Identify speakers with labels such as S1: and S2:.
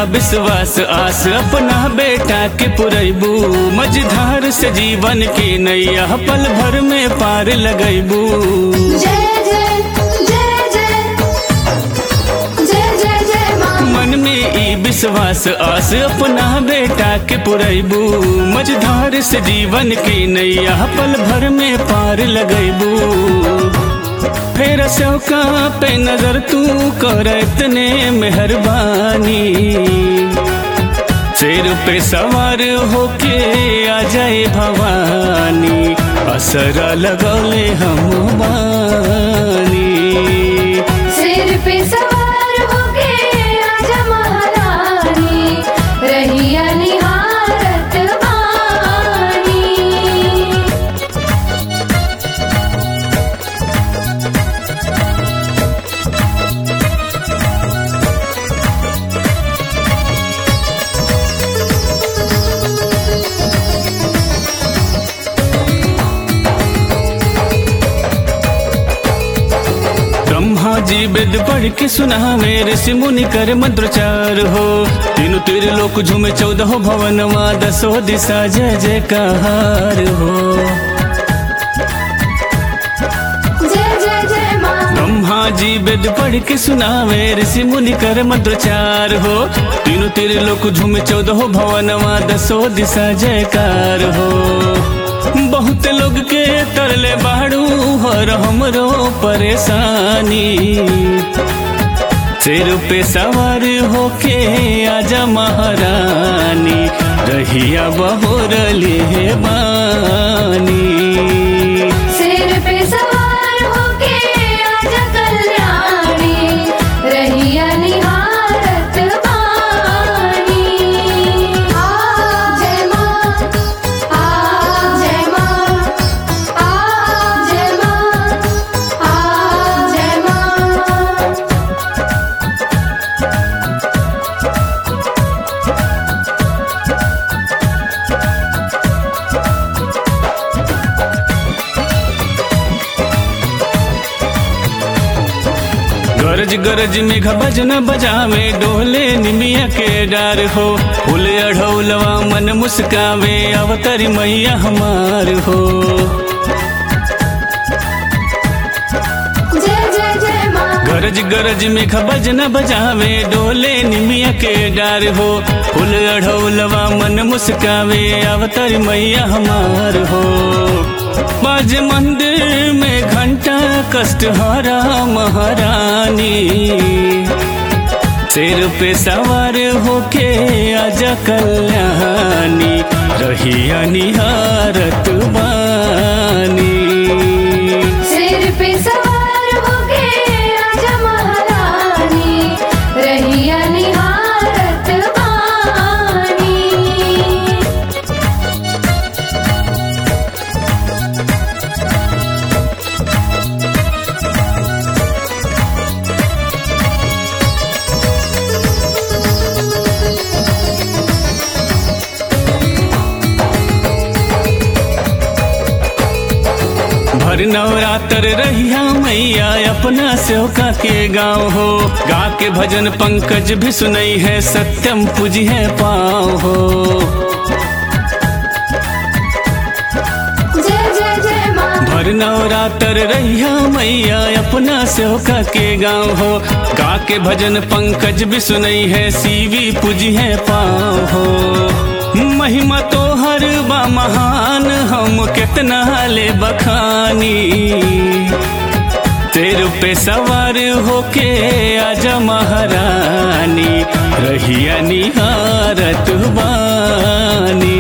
S1: विश्वास आस अपना बेटा के पुरैबू मझधार से जीवन के नैया पल भर में पार लगैबू
S2: जय जय जय जय जय जय जय माँ
S1: मन में ई विश्वास आस अपना बेटा के पुरैबू मझधार से जीवन के नैया पल भर में पार लगैबू फेर सौका पे नजर तू कर इतने मेहरबानी शेर पे सवार होके आ जाए भवानी असरा लगौले हम बानी
S2: सिर पे सवार होके आजा महारानी रहिया निहारत बानी
S1: ब्रह्मा जी वेद पढ़ के सुनावे ऋषि मुनि कर मंत्रोच्चार हो तीनों तीर लोक झूमे चौदह भवनवा दसो दिशा जय जयकार हो
S2: जय जय जय माँ
S1: ब्रह्मा जी वेद पढ़ के सुनावे ऋषि मुनि कर मंत्रोच्चार हो तीनों तीर लोक झूमे चौदह भवनवा दसो दिशा जयकार हो बहुत लोग के तरले बाड़ू हर हमरो परेशानी सिर पे सवार होके आजा महारानी रहिया बहुरली है बानी
S2: सिर पे सवार होके आजा कल्याणी रहिया निहारत बानी आ जय माँ आ जय माँ आ जय माँ आ जय माँ
S1: गरज गरज में भजन बजावे डोले निमिया के डार हो फूल अढ़ौलवा मन मुस्कावे अवतरी मैया हमार हो
S2: जय जय जय माँ
S1: गरज गरज में भजन बजावे डोले निमिया के डार हो फूल अढ़ौलवा मन मुस्कावे अवतरी मैया हमार हो बाज मंदिर में घंटा कष्ट हरा महारानी सिर पे सवार होके आजा कल्याणी रहिया निहारत बानी
S2: सिर पे सवार होके आजा महारानी रहिया निहारत बानी
S1: भर नवरात्र रहिया मैया अपना सेवका के गाँव हो गा के भजन पंकज भी सुनई है सत्यम पूजी है पाँव हो
S2: जय जय जय माँ
S1: भर नवरात्र रहिया मैया अपना सेवका के गाँव हो गा के भजन पंकज भी सुनई है सीवी पूजी है पाँव हो महिमा तो हर बा महान हम कितना ले बखानी तेर पे सवार होके आजा महारानी रहिया निहारत बानी